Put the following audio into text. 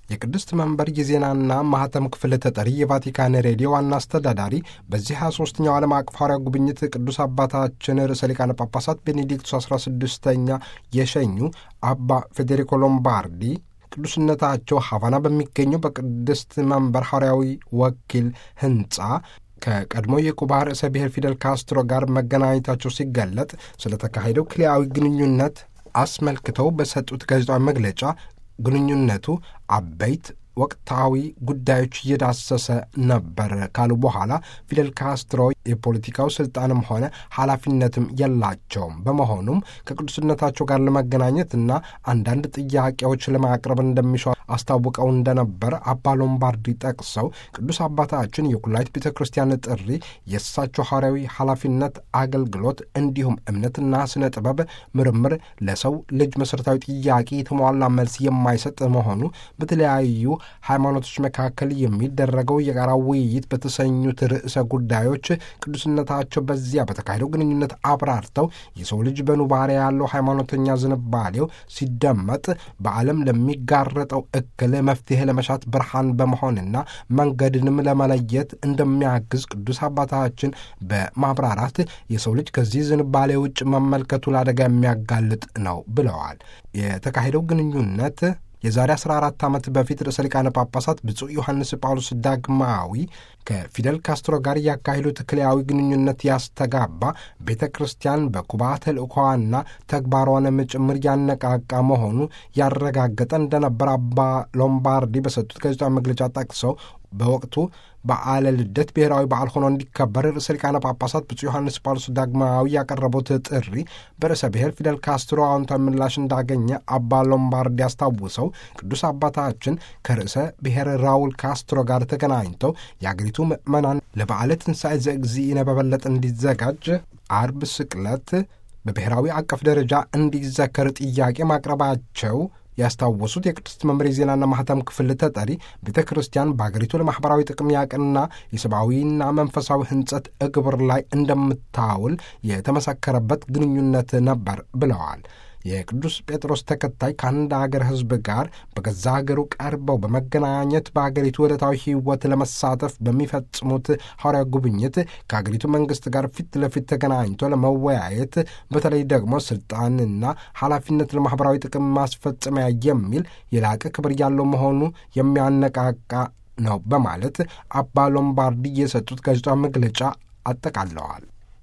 የቅድስት መንበር የዜናና ማህተም ክፍል ተጠሪ የቫቲካን ሬዲዮ ዋና አስተዳዳሪ በዚህ 23ኛው ዓለም አቀፍ ሐዋርያዊ ጉብኝት ቅዱስ አባታችን ርዕሰ ሊቃነ ጳጳሳት ቤኔዲክቱስ 16ኛ የሸኙ አባ ፌዴሪኮ ሎምባርዲ ቅዱስነታቸው ሀቫና በሚገኘው በቅድስት መንበር ሐዋርያዊ ወኪል ህንፃ ከቀድሞ የኩባ ርዕሰ ብሔር ፊደል ካስትሮ ጋር መገናኘታቸው ሲገለጥ ስለተካሄደው ክልያዊ ግንኙነት አስመልክተው በሰጡት ጋዜጣዊ መግለጫ ግንኙነቱ አበይት ወቅታዊ ጉዳዮች እየዳሰሰ ነበር ካሉ በኋላ ፊደል ካስትሮ የፖለቲካው ስልጣንም ሆነ ኃላፊነትም የላቸውም። በመሆኑም ከቅዱስነታቸው ጋር ለመገናኘት እና አንዳንድ ጥያቄዎች ለማቅረብ እንደሚሻ አስታውቀው እንደነበር አባ ሎምባርዲ ጠቅሰው ቅዱስ አባታችን የኩላይት ቤተ ክርስቲያን ጥሪ የእሳቸው ሐዋርያዊ ኃላፊነት አገልግሎት፣ እንዲሁም እምነትና ስነ ጥበብ ምርምር ለሰው ልጅ መሠረታዊ ጥያቄ የተሟላ መልስ የማይሰጥ መሆኑ በተለያዩ ሃይማኖቶች መካከል የሚደረገው የጋራ ውይይት በተሰኙት ርዕሰ ጉዳዮች ቅዱስነታቸው በዚያ በተካሄደው ግንኙነት አብራርተው የሰው ልጅ በኑባሬ ያለው ሃይማኖተኛ ዝንባሌው ሲደመጥ በዓለም ለሚጋረጠው እክል መፍትሔ ለመሻት ብርሃን በመሆንና መንገድንም ለመለየት እንደሚያግዝ ቅዱስ አባታችን በማብራራት የሰው ልጅ ከዚህ ዝንባሌ ውጭ መመልከቱ ለአደጋ የሚያጋልጥ ነው ብለዋል። የተካሄደው ግንኙነት የዛሬ 14 ዓመት በፊት ርዕሰ ሊቃነ ጳጳሳት ብፁዕ ዮሐንስ ጳውሎስ ዳግማዊ ከፊደል ካስትሮ ጋር ያካሄዱት ክልያዊ ግንኙነት ያስተጋባ ቤተ ክርስቲያን በኩባ ተልእኮዋና ተግባሯንም ጭምር ያነቃቃ መሆኑ ያረጋገጠ እንደነበር አባ ሎምባርዲ በሰጡት ጋዜጣዊ መግለጫ ጠቅሰው በወቅቱ በዓለ ልደት ብሔራዊ በዓል ሆኖ እንዲከበር ርዕሰ ሊቃነ ጳጳሳት ብፁዕ ዮሐንስ ጳውሎስ ዳግማዊ ያቀረቡት ጥሪ በርዕሰ ብሔር ፊደል ካስትሮ አዎንታዊ ምላሽ እንዳገኘ አባ ሎምባርዲ አስታውሰው ቅዱስ አባታችን ከርዕሰ ብሔር ራውል ካስትሮ ጋር ተገናኝተው የአገሪቱ ምዕመናን ለበዓለ ትንሣኤ ዘእግዚእነ በበለጠ እንዲዘጋጅ አርብ ስቅለት በብሔራዊ አቀፍ ደረጃ እንዲዘከር ጥያቄ ማቅረባቸው ያስታወሱት የቅድስት መምሬ ዜናና ማህተም ክፍል ተጠሪ ቤተ ክርስቲያን በአገሪቱ ለማኅበራዊ ጥቅም ያቅንና የሰብአዊና መንፈሳዊ ሕንጸት እግብር ላይ እንደምታውል የተመሰከረበት ግንኙነት ነበር ብለዋል። የቅዱስ ጴጥሮስ ተከታይ ከአንድ አገር ሕዝብ ጋር በገዛ አገሩ ቀርበው በመገናኘት በአገሪቱ ዕለታዊ ሕይወት ለመሳተፍ በሚፈጽሙት ሐዋርያ ጉብኝት ከአገሪቱ መንግሥት ጋር ፊት ለፊት ተገናኝቶ ለመወያየት በተለይ ደግሞ ስልጣንና ኃላፊነት ለማኅበራዊ ጥቅም ማስፈጸሚያ የሚል የላቀ ክብር ያለው መሆኑ የሚያነቃቃ ነው በማለት አባ ሎምባርዲ የሰጡት ጋዜጣዊ መግለጫ አጠቃለዋል።